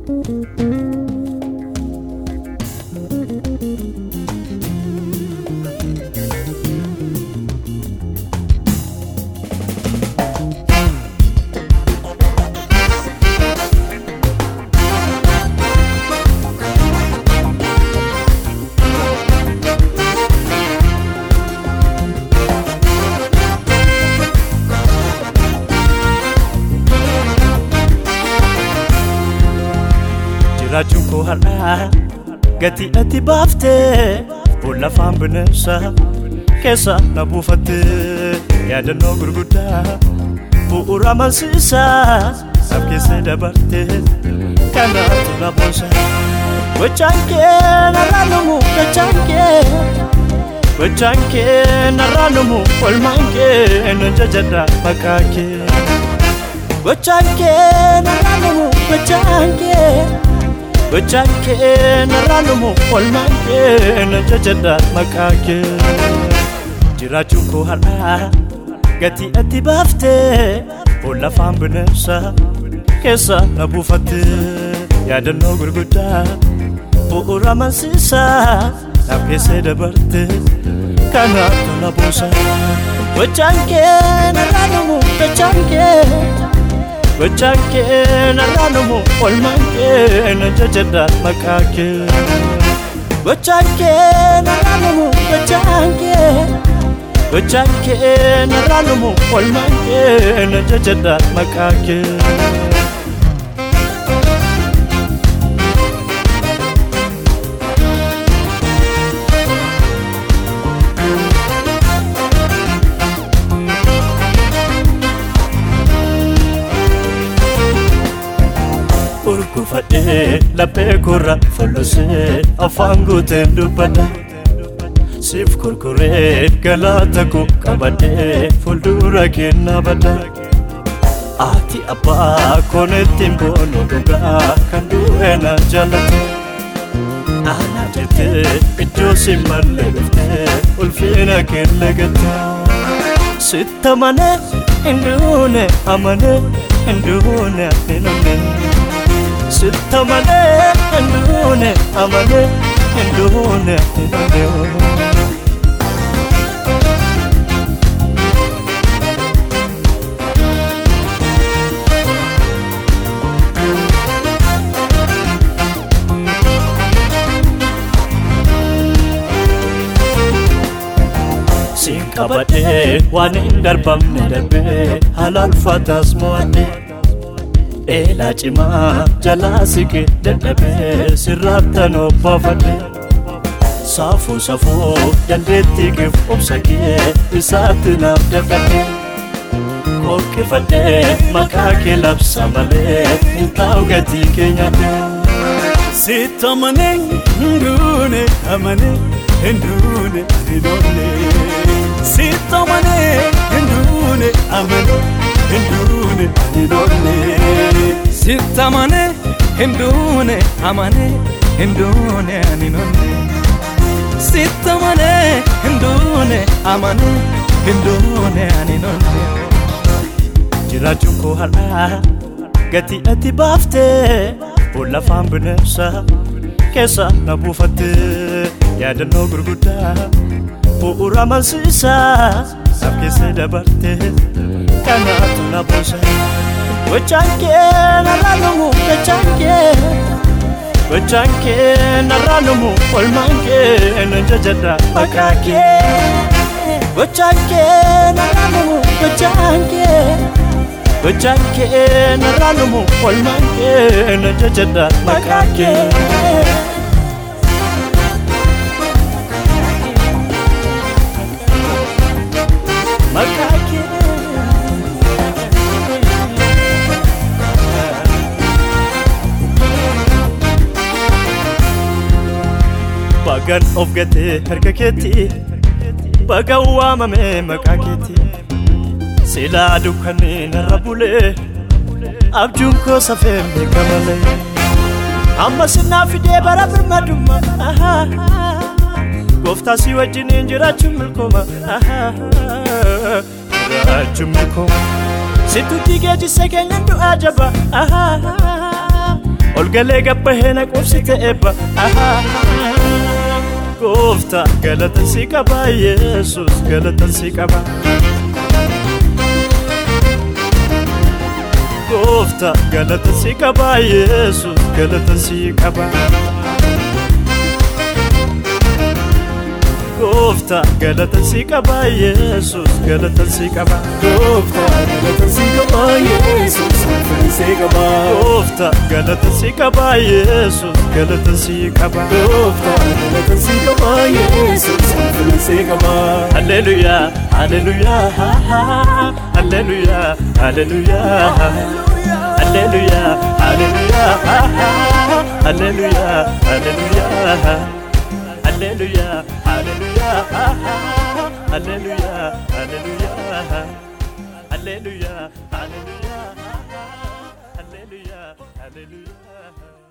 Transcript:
jiraachuun koo har'aa gatii ati baaftee boolla afaan bineensa keessa na buufatte yaadannoo gurguddaa bu'uura amansiisaa sab keessa dabarte kanaatu na boonsa gochaan kee narraa numu gochaan kee gochaan kee narraa numu olmaan kee nan jajadha maqaa kee gochaan kee narraa numu gochaan kee gochaan kee narraa numu olmaan kee nan jajadha maqaa kee jiraachuun koo har'aa gatii ati baaftee boolla afaan bineensa keessa na buufatte yaadannoo gurguddaa bu'uura amansiisaa naaf keessee dabarte kanaatu na buusa gochaan kee narraa numu gochaan kee gochaan kee narraa numu olmaan kee nan jajadha maqaa kee gochaan kee narraa numu gochaan kee gochaan kee narraa numu olmaan kee nan jajadha maqaa kee urgufadhee laphee korra folosee afaan guuteen dubbadha siif kurkuree galaata koo qabadhee fuuldura kennaa badha ati abbaa koonettiin boonu dhugaa kan du'e na jaallate ana jettee iddoo si malle dhuftee ulfina kenne gatte sitta manee hin duune amanee hin duune hin amne sitta malee hinduune amane hinduune hinduune siin qabadhee waan hin darbamne darbee haala ulfaataas mo'adhee eelaa cimaa jalaa siqe dadhabee sirraattan obbaafadhe saafuu safuu dandeettii kif obsa kee isaatti naaf dadhabhe qoqqifadhee maqaa kee labsa malee hin taa'u gatii keenyadhe Sitta amanee hinduune amanee hinduune hidhoone. Sitta amanee hinduune amanee hinduune hidhoone. Sitta amanee hinduune amanee hinduune hidhoone. Sitta amanee hinduune amanee hinduune hidhoone. jiraachuun koo har'aa gatii ati baaftee boolla afaan bineensa keessa na buufatte yaadannoo gurguddaa bu'uura amansiisaa sab keessa dabarte kanaatu na boonsa gochaan kee narraa numu gochaan kee gochaan kee narraa numu olmaan kee nan jajadha maqaa kee gochaan kee narraa numu gochaan kee gochaan kee narraa numu olmaan kee nan jajadha maqaa kee maqaa kee bagan of gatee harka keetti bagan waamame maqaa keetti silaa dukkanni narra bulee abjuun koo safeen beeka malee amma sinnaa fidee bara birmadummaa gooftaa si wajjiniin jiraachuun milkooma jiraachuun milkooma situtti geejjisse keenyan du'aa jaba ol galee gabbahee na qubsite eebba gooftaa galata si qaba yesus galata si qaba gooftaa galata si qaba yesus galata si qaba gooftaa galata si qaba yesus galata si qaba Gooftaa galata si qaba Yesuus ulfina si qaba gooftaa galata si qaba yesus galata si qaba Gooftaa galata si qaba Yesuus ulfina si qaba Hallelujah, hallelujah, hallelujah, hallelujah, hallelujah, hallelujah, hallelujah, hallelujah, hallelujah, hallelujah, hallelujah, hallelujah, hallelujah, hallelujah, hallelujah, hallelujah.